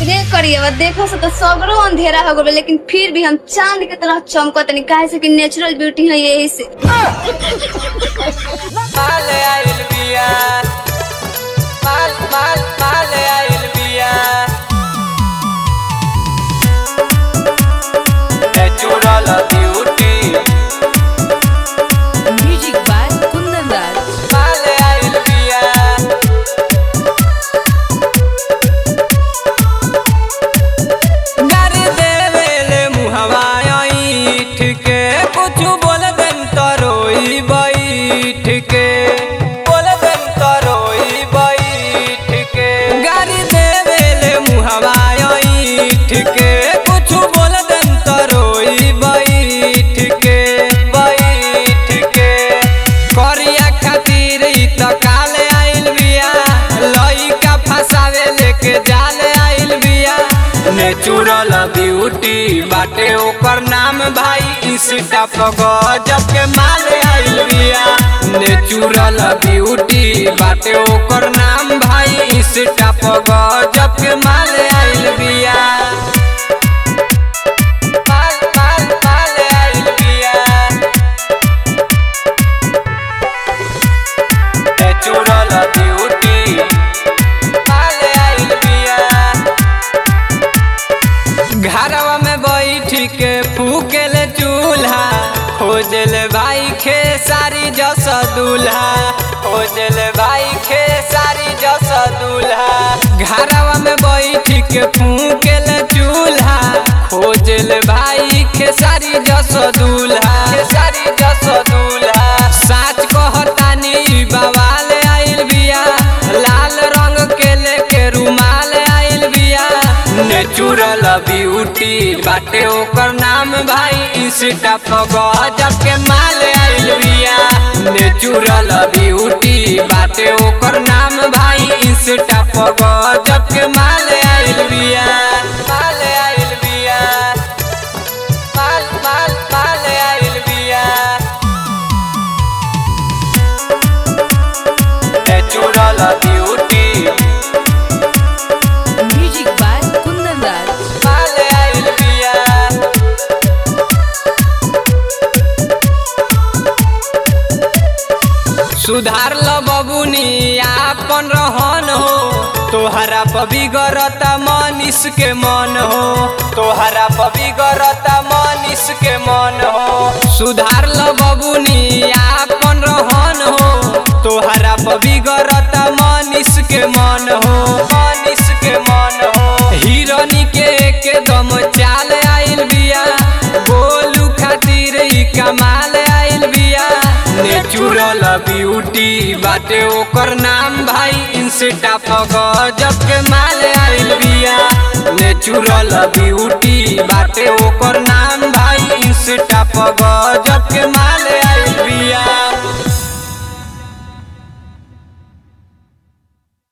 रे करिए देखो से तो सगरो अंधेरा हो गए लेकिन फिर भी हम चांद के तरह चमकत नहीं काहे से कि नेचुरल ब्यूटी है यही से माल आइल बिया माल माल माल आइल बिया natural beauty Music by Kundan Das. माल आइल बिया गारी देवेले मुहवा ईठ के कुछ बोल देन तो रोई बैठ के बोल देन तो रोई बैठ के गारी देवेले मुहवा ईठ के कुछ बोल देन तो रोई बैठ के बैठ के करिया खातिर ई त काले आइल बिया लइका फसावे लेके जाले आइल बिया नेचुरल ब्यूटी बाटे ओकर नाम भाई इंस्टा पर गजब के माल आइल बिया नेचुरल ब्यूटी बाटे ओकर नाम भाई इंस्टा पर गजब के माल आइल बिया माल माल माल आइल बिया नेचुरल ब्यूटी माल आइल बिया घरवा में बैठ के फूकेले चूल्हा खोजल भाई खे सारी जस दूल्हा खोजल भाई खे सारी जस दूल्हा घरवा में बैठ के फूकेले चूल्हा खोजल भाई खे सारी जस दूल्हा सारी जस दूल्हा साच कहतानी बवाल आइल बिया लाल रंग के लेके रुमाल आइल बिया नेचुरल ब्यूटी बाटे ओकर नाम भाई इंस्टा पर गजब के माल आइल बिया नेचुरल ब्यूटी बाटे ओकर नाम भाई इंस्टा पर गजब के माल आइल बिया माल आइल बिया माल माल माल आइल बिया natural beauty Music by Kundan Das. माल आइल बिया सुधार ल बबुनी आपन रहन हो तोहरा पबिगरता मनीष के मन हो तोहरा पबिगरता मनीष के मन हो सुधार ल बबुनी आपन रहन हो तोहरा पबिगरता मनीष के मन हो मनीष के मन हो हिरनी के एकदम चाल आइल बिया बोलू खातिर ई कमाल आइल बिया नेचुरल ब्यूटी बाटे ओकर नाम भाई इंस्टा पर गजब के माल आइल बिया नेचुरल ब्यूटी बाटे ओकर नाम भाई इंस्टा पर गजब के माल